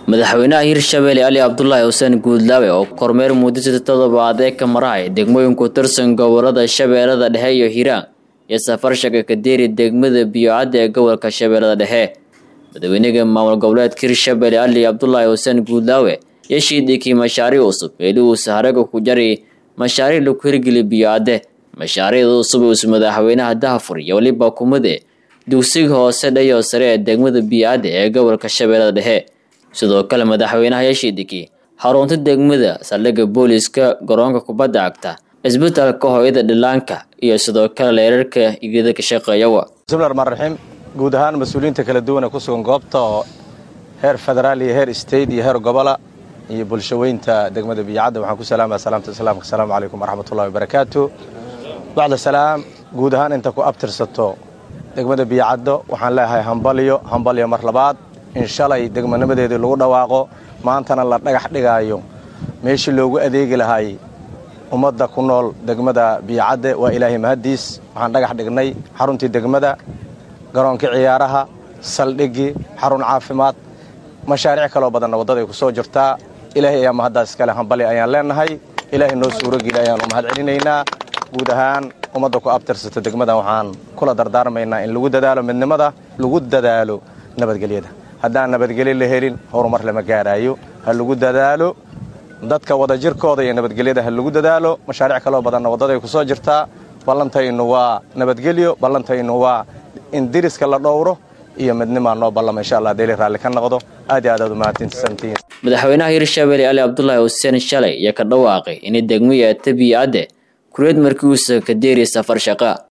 madaxweynaha hirshabelle ali cabdulaahi xuseen guudlaawe oo kormeer muddada toddobaad ee ka marahay degmooyinku tirsan gobolada shabeellada dhexe iyo hiiraan iyo safar shaka kadeeri degmada biyocadda ee gobolka shabeellada dhexe madaxweynaha maamul goboleedka hirshabelle ali cabdulaahi xuseen guudlaawe iyo shiidhikii mashaariic cusub eeli uu saharaga ku jari mashaariic lagu hirgeli biyocadde mashaariicda cusub uus madaxweynaha dahafur iyo weliba kumade dugsiga hoose dhayo sare ee degmada biyocadde ee gobolka shabeellada dhexe sidoo kale madaxweynaha yashiidiki xarunta degmada saldhigga booliska garoonka kubadda cagta isbitaalka hooyada dhilaanka iyo sidoo kale leerarka igida ka shaqeeyawa bismillahi raxmaan raxiim guud ahaan mas-uuliyiinta kala duwan ee ku sugan goobta oo heer federaal iyo heer state iyo heer gobola iyo bulshaweynta degmada biyocadda waxaan ku salaamaya salaamta islaamka asalaamu calaykum waraxmatullahi wabarakaatu bacda salaam guud ahaan inta ku abtirsato degmada biyocaddo waxaan leeyahay hambalyo hambalyo mar labaad in shalay degmanimadeedii lagu dhawaaqo maantana la dhagax dhigaayo meeshii loogu adeegi lahay ummadda ku nool degmada biyocadde waa ilaahay mahaddiis waxaan dhagax dhignay xaruntii degmada garoonkii ciyaaraha saldhiggii xarun caafimaad mashaariic kaloo badanna waddaday ku soo jirtaa ilaahay ayaa mahaddaas iskale hambali ayaan leenahay ilaahay noo suurogeli ayaan u mahad celinaynaa guud ahaan ummadda ku abtirsata degmadan waxaan kula dardaarmaynaa in lagu dadaalo midnimada lagu dadaalo nabadgelyada haddaan nabadgelyo la helin horumar lama gaaraayo ha lagu dadaalo dadka wadajirkooda iyo nabadgelyada ha lagu dadaalo mashaariic kaloo badanna waddaday ku soo jirtaa ballantaynu waa nabadgelyo ballantaynu waa in diriska la dhowro iyo midnimaa noo ballama insha allah deeli raalli ka noqdo aad iyo aad aad u mahadsantihiin madaxweynaha hirshabelle ali cabdulaahi xuseen shalay iyo ka dhawaaqay inay degmaya tabiyacadde kureed markii uusa ka deeri safar shaqa